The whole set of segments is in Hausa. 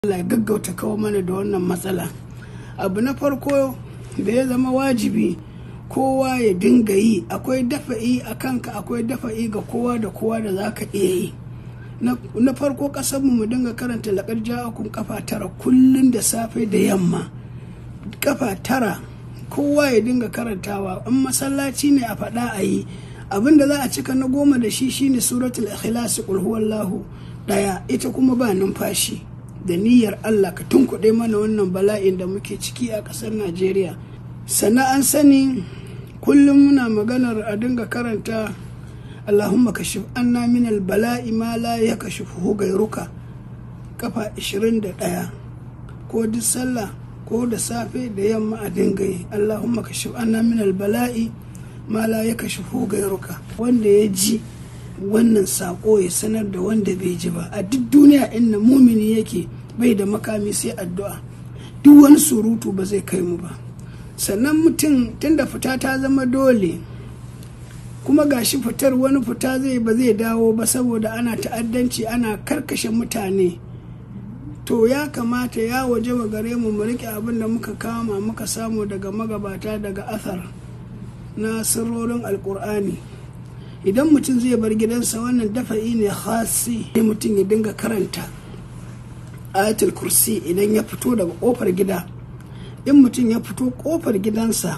Allah ya gaggauta kawo mana da wannan matsala abu na farko da ya zama wajibi kowa ya dinga yi akwai dafa'i a kanka akwai dafa'i ga kowa da kowa da za ka iya yi na farko kasanmu mu dinga karanta laƙar ja'akun kafa tara kullum da safe da yamma kafa tara kowa ya dinga karantawa in masallaci ne a faɗa a yi abin da za a cika na goma da shi shine suratul ikhlas qul huwallahu daya ita kuma ba numfashi da niyyar Allah ka tunkuɗe mana wannan bala'in da muke ciki a ƙasar Najeriya sannan an sani kullum muna maganar a dinga karanta Allahumma kashif anna min bala'i ma la yakashifu gairuka kafa 21 ko duk sallah ko da safe da yamma a dinga yi Allahumma kashif anna min bala'i ma la yakashifu gairuka wanda ya ji wannan sako ya sanar da wanda bai ji ba a duk duniya inda mumini yake bai da makami sai addu'a duk wani surutu ba zai kai mu ba sannan mutum tunda fita ta zama dole kuma gashi fitar wani fita zai ba zai dawo ba saboda ana ta'addanci ana karkashe mutane to ya kamata ya waje wa gare mu mu rike abin da muka kama muka samu daga magabata daga athar na sirrorin alkur'ani idan mutum zai bar gidansa wannan dafa'i ne khasi sai mutum ya dinga karanta ayatul kursi idan ya fito daga kofar gida in mutum ya fito kofar gidansa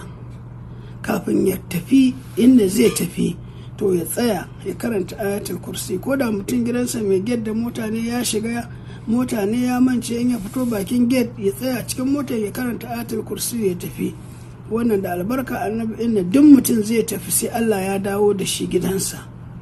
kafin ya tafi inda zai tafi to ya tsaya ya karanta ayatul kursi ko da mutum gidansa mai gate da mota ne ya shiga mota ne ya mance in ya fito bakin gate ya tsaya cikin motar ya karanta ayatul kursi ya tafi wannan da albarka annabi inda duk mutum zai tafi sai Allah ya dawo da shi gidansa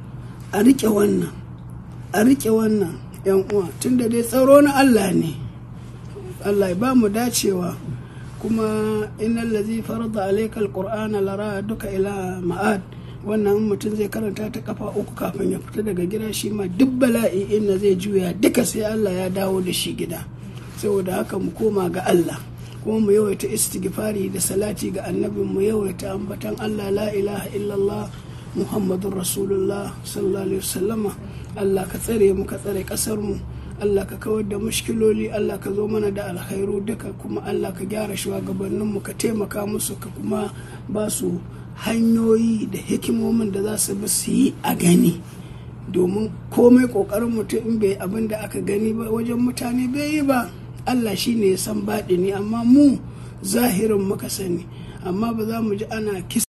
a rike wannan a rike wannan yan uwa tunda dai tsaro na Allah ne Allah ya ba mu dacewa kuma innal ladzi farada alayka alqur'ana lara duka ila ma'ad wannan mutum zai karanta ta kafa uku kafin ya fita daga gida shi ma duk bala'i inda zai juya duka sai Allah ya dawo da shi gida saboda haka mu koma ga Allah kuma mu yawaita istighfari da salati ga annabin mu yawaita ambatan Allah la ilaha illallah muhammadun rasulullah sallallahu alaihi wasallama Allah ka tsare mu ka tsare kasar mu Allah ka kawar da mushkiloli Allah ka zo mana da alkhairu duka kuma Allah ka gyara shugabannin mu ka taimaka musu ka kuma ba su hanyoyi da hikimomin da za su bi su yi a gani domin komai kokarin mutum in bai abin da aka gani ba wajen mutane bai yi ba Allah shi ne ya san baɗini amma mu zahirin muka sani amma ba za mu ji ana kisa